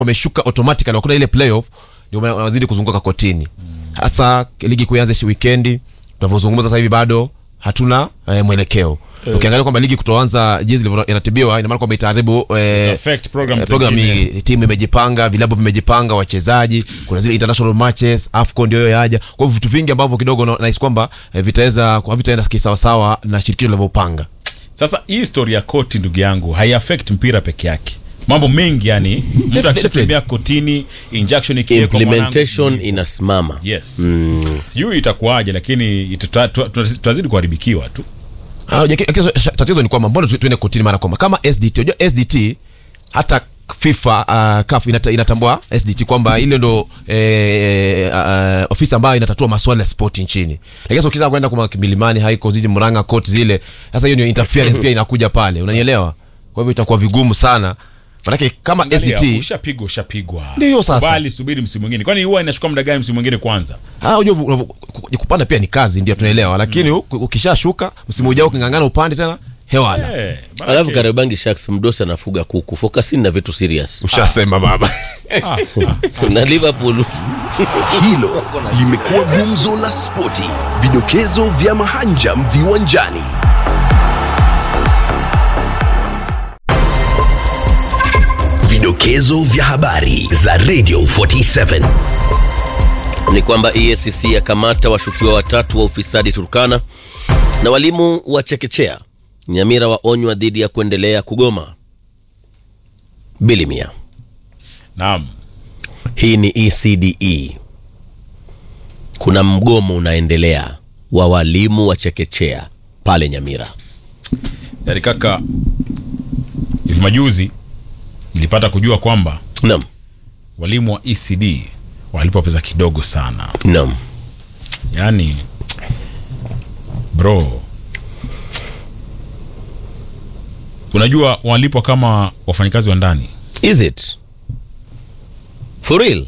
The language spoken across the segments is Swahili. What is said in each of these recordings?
wameshuka automatically wakuna ile playoff ndio maana wanazidi kuzunguka kotini hasa ligi kuanza shi weekendi tunavyozungumza sasa hivi bado hatuna eh, mwelekeo ukiangalia kwamba ligi kutoanza jinsi ilivyo- inatibiwa ina maana kwamba itaharibu eh, affect programs eh, program zingine. hii. timu imejipanga vilabu vimejipanga wachezaji kuna zile international matches afcon ndio hiyo yaja kwa hivyo vitu vingi ambavyo kidogo na- nahisi kwamba eh, vitaweza havitaenda kisawasawa na shirikisho linavyopanga sasa hii story ya koti ndugu yangu haiaffect mpira peke yake mambo mengi yani mtu Definitely. akishatembea kotini injunction ikiwekwa mwanangu, implementation ni- inasimama yes sijui itakuwaje lakini ita- tu- tu- tutazidi kuharibikiwa tu Ah, ja- kitu- sh- tatizo ni kwamba mbona tu- tuende kotini mara kwa mara kama sdt unajua sdt hata fifa uh, CAF inata, inatambua sdt kwamba ile ndo eh, uh, ofisi ambayo inatatua maswala ya sport nchini lakini sasa ukiza kwenda kwa milimani haiko zidi mranga court zile sasa hiyo ndio interference pia inakuja pale unanielewa kwa hivyo itakuwa vigumu sana manake kama Angalia, sdt ushapigwa ushapigwa Ndiyo sasa. Kubali, subiri msimu mwingine kwani huwa inachukua muda gani msimu mwingine kwanza Ah, unajua unavyo- ku- ku- kupanda pia ni kazi ndio tunaelewa lakini u- ukishashuka msimu ujao ukingangana upande tena hewala Eh, manake- alafu kariobangi shaks mdosi anafuga kuku fokasini na vitu serious ushasema baba Ah, ah. na liverpool Hilo limekuwa gumzo la spoti, vidokezo vya mahanjam viwanjani. Vidokezo vya habari za Radio 47. ni kwamba EACC yakamata washukiwa watatu wa ufisadi Turkana na walimu wa chekechea. Nyamira waonywa dhidi ya kuendelea kugoma. Bilimia, naam hii ni ECDE. Kuna mgomo unaendelea wa walimu wa chekechea pale Nyamira. yani kaka hivi majuzi nilipata kujua kwamba Naam, walimu wa ecd walipwa pesa kidogo sana naam. yani bro unajua walipwa kama wafanyakazi wa ndani Is it for real?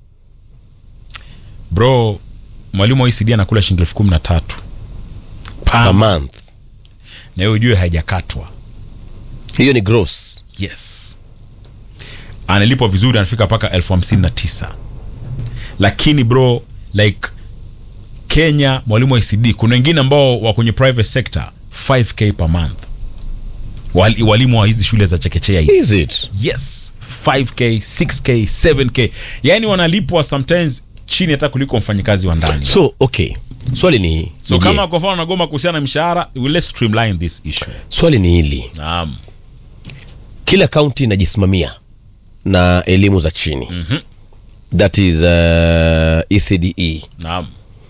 bro mwalimu wa ecd anakula shilingi elfu kumi na tatu Per Pam. month. na hiyo ujue haijakatwa Hiyo ni gross. yes analipwa vizuri anafika mpaka elfu hamsini na tisa lakini bro like kenya mwalimu wa ecd kuna wengine ambao wa kwenye private sector 5k per month Wali, walimu wa hizi shule za chekechea hizi Is it? yes 5k 6k 7k yaani wanalipwa sometimes chini hata kuliko mfanyikazi wa ndani So, okay. Swali ni so ni je, kama kwa mfano nagoma kuhusiana na mshahara let's streamline this issue swali ni hili. naam kila kaunti inajismamia na elimu za chini Mhm. that is uh, ecde naam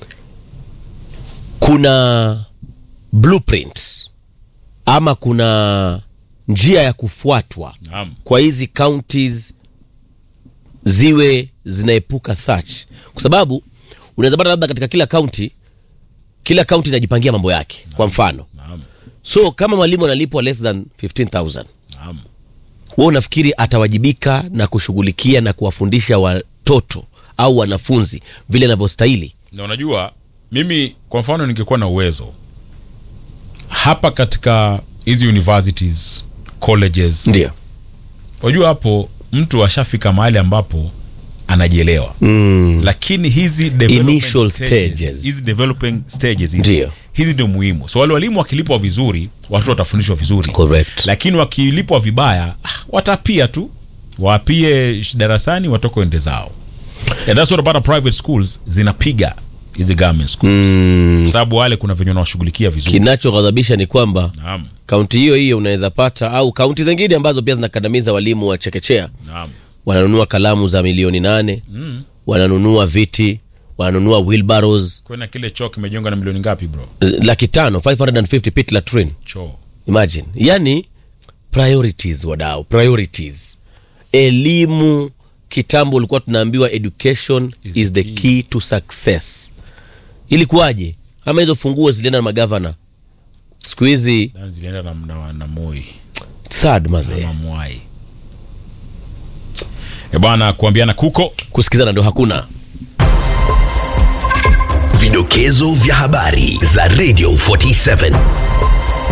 kuna blueprint ama kuna njia ya kufuatwa naam kwa hizi counties ziwe zinaepuka search kwa sababu unaweza pata labda katika kila kaunti kila kaunti inajipangia mambo yake kwa mfano naam so kama mwalimu analipwa less than 15000 naam wewe unafikiri atawajibika na kushughulikia na kuwafundisha watoto au wanafunzi vile anavyostahili na unajua mimi kwa mfano ningekuwa na uwezo hapa katika hizi universities colleges ndio unajua hapo mtu ashafika mahali ambapo anajielewa mm. lakini hizi development Initial stages, stages. hizi developing stages hizi, Ndio. hizi ndio muhimu so wale walimu wakilipwa vizuri watoto watafundishwa vizuri Correct. lakini wakilipwa vibaya ah, watapia tu wapie sh- darasani watoke ende zao and that's what about private schools zinapiga hizi government schools Mm. kwa sababu wale kuna venye wanawashughulikia vizuri kinachoghadhabisha ni kwamba naam kaunti hiyo hiyo unaweza pata au kaunti zingine ambazo pia zinakandamiza walimu wa chekechea naam wananunua kalamu za milioni nane mm. wananunua viti wananunua wheelbarrows kwena kile choo kimejengwa na milioni ngapi bro laki tano 550 pit latrine choo imagine yani priorities wadau priorities elimu kitambo ulikuwa tunaambiwa education Is is, the the key. key to success ilikuwaje ama hizo funguo zilienda na magavana siku hizi Na zilienda na, na, na moi sad na mazee mamwai e bwana kuambiana kuko kusikizana ndo hakuna Vidokezo vya habari za Radio 47.